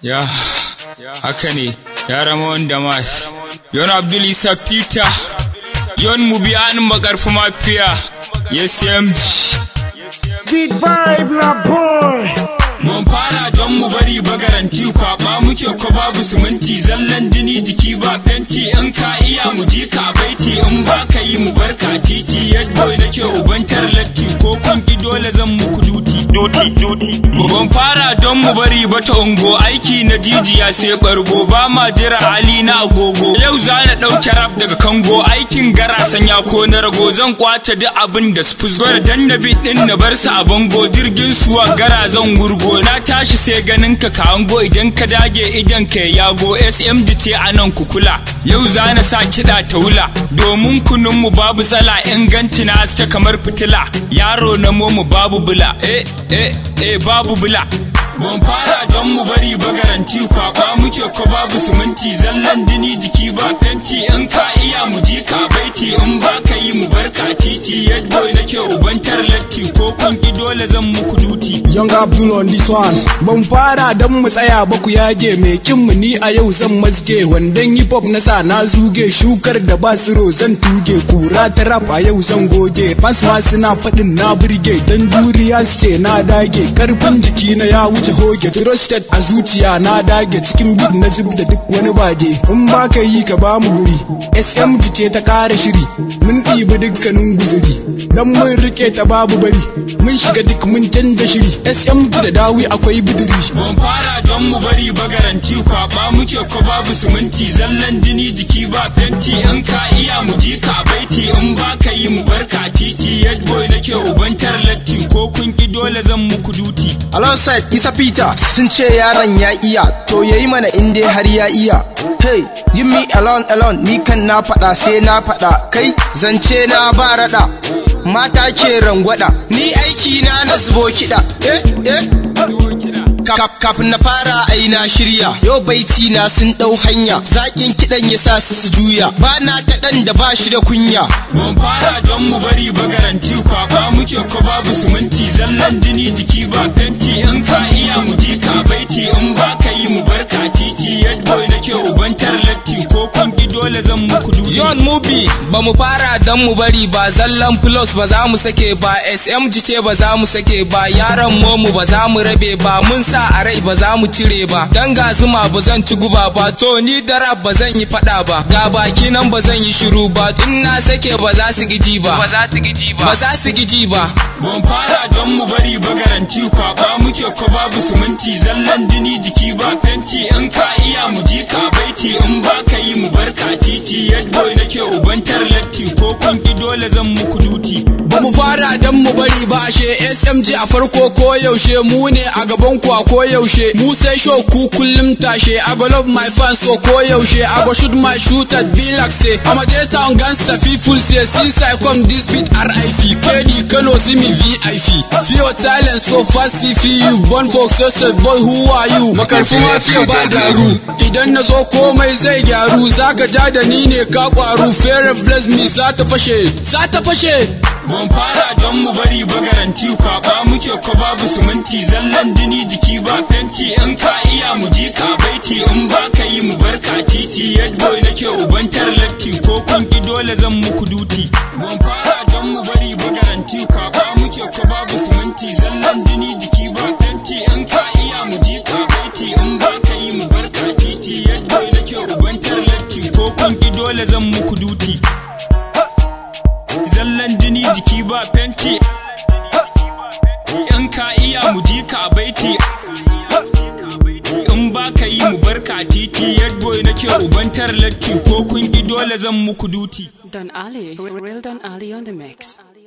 ya haka ne ya rama wanda ma yon abdul isa peter yon mu biya ni makarfi mafiya ya smg Big vibe la boy. mun fara don mu bari bagaranti kwaba muke ko babu siminti zallan jini jiki ba fenti in ka iya mu ji ka baiti in ba ka yi mu barka titi yadda nake ubantar latti ko kun ki dole zan muku duti Ban fara don mu bari ba ta ungo aiki na jijiya sai bargo ba ma jira hali na agogo yau za na ɗauke rap daga kango aikin gara sanya ko na rago zan kwace duk abin da su fusgo da dannabi din na bar sa a bango jirgin suwa gara zan gurgo na tashi sai ganin ka ka hango idan ka dage idan ka yago smg ce a nan kukula yau za na sa kiɗa ta wula domin kunun mu babu tsala inganci na haske kamar fitila yaro na momu babu bula eh eh eh babu bula Mun fara don mu bari bagaranti kwaba muke ko babu siminti zallan jini jiki ba fenti in ka iya mu ji ka baiti in ba ka yi mu barka titi yadda nake ubantar latti ko kun ki dole zan muku duti Young Abdul on this one. Ban fara dan mu tsaya ba ku yage mai kin mu ni a yau zan mazge wandan hip hop na sa na zuge shukar da ba tsiro zan tuge kura ta rap a yau zan goge fans ma suna faɗin na burge dan duriya su ce na dage karfin jiki na ya wuce hoge trusted a zuciya na dage cikin beat na zub da duk wani bage in ba ka yi ka ba mu guri SMG ce ta kare shiri mun ɗibi dukkanin guzuri dan mun rike ta babu bari mun shiga duk mun canza shiri SMG da dawi akwai bidiri Mun fara don mu bari bagaranti kwaba muke ko babu siminti zallan jini jiki ba fenti in ka iya mu ji ka baiti in ba ka yi mu barka titi yadda nake ubantar latti ko kun ki dole zan muku duti Alongside Isa Peter sun ce yaron ya iya to yayi mana in dai har ya iya. Hey, you me alone alone ni kan na faɗa sai na faɗa kai zance na ba raɗa. Mata ke rangwada ni aiki na na zubo kiɗa. Eh eh. Kaf- Kafin na fara ai na shirya yau baiti na sun ɗau hanya zaƙin kiɗan ya sa su su juya ba na ta ɗan da ba shi da kunya Mun fara don mu bari bagaranti kwaba muke ko babu siminti zallan jini jiki ba fenti in ka iya mu ji ka baiti in ba ka yi mu barka titi yadda nake ubantar latti ko kun ki dole zan muku duti Yon Mubi ba mu fara dan mu bari ba zallan plus ba za mu sake ba SMG ce ba za mu sake ba yaran momu ba za mu rabe ba mun sa a rai ba za mu cire ba dan ga zuma ba zan ci guba ba to ni da rap ba zan yi fada ba ga baki nan ba zan yi shiru ba in na sake ba za su giji ba ba za su giji ba ba za su giji ba Mun fara don mu bari bagaranti kwaba muke ko babu siminti zallan jini jiki ba fenti in ka iya mu ji ka baiti in ba ka yi mu barka titi yadda nake ubantar latti ko kun ki dole zan muku duti ba mu fara dan mu bari ba ashe SMG a farko ko yaushe mu ne a gaban ku a ko yaushe mu sai show ku kullum tashe I go love my fans so ko yaushe I go shoot my shoot at be like say I'm a J town gangster people say since I come this beat RIP KD Kano see me VIP see your talent so fast if you born for success boy who are you makarfi mafiya ba daru idan na zo komai zai gyaru zaka ja da ni ne ka kwaru fair bless me za ta fashe za ta fashe Mun fara don mu bari bagaranti kwaba muke ko babu siminti zallan jini jiki ba fenti in ka iya mu ji ka baiti in ba ka yi mu barka titi yadda nake ubantar latti ko kun ki dole zan muku duti Mun fara don mu bari bagaranti kwaba muke ko babu siminti zallan jini jiki ba fenti in ka iya mu ji ka baiti in ba ka yi mu barka titi yadda nake ubantar latti ko kun ki dole zan muku duti zallan jini jiki ba fenti in ka iya mu ji ka baiti in ba ka yi mu barka titi yadda nake ubantar latti ko kun ki dole zan muku duti Don Ali, real Don Ali on the mix.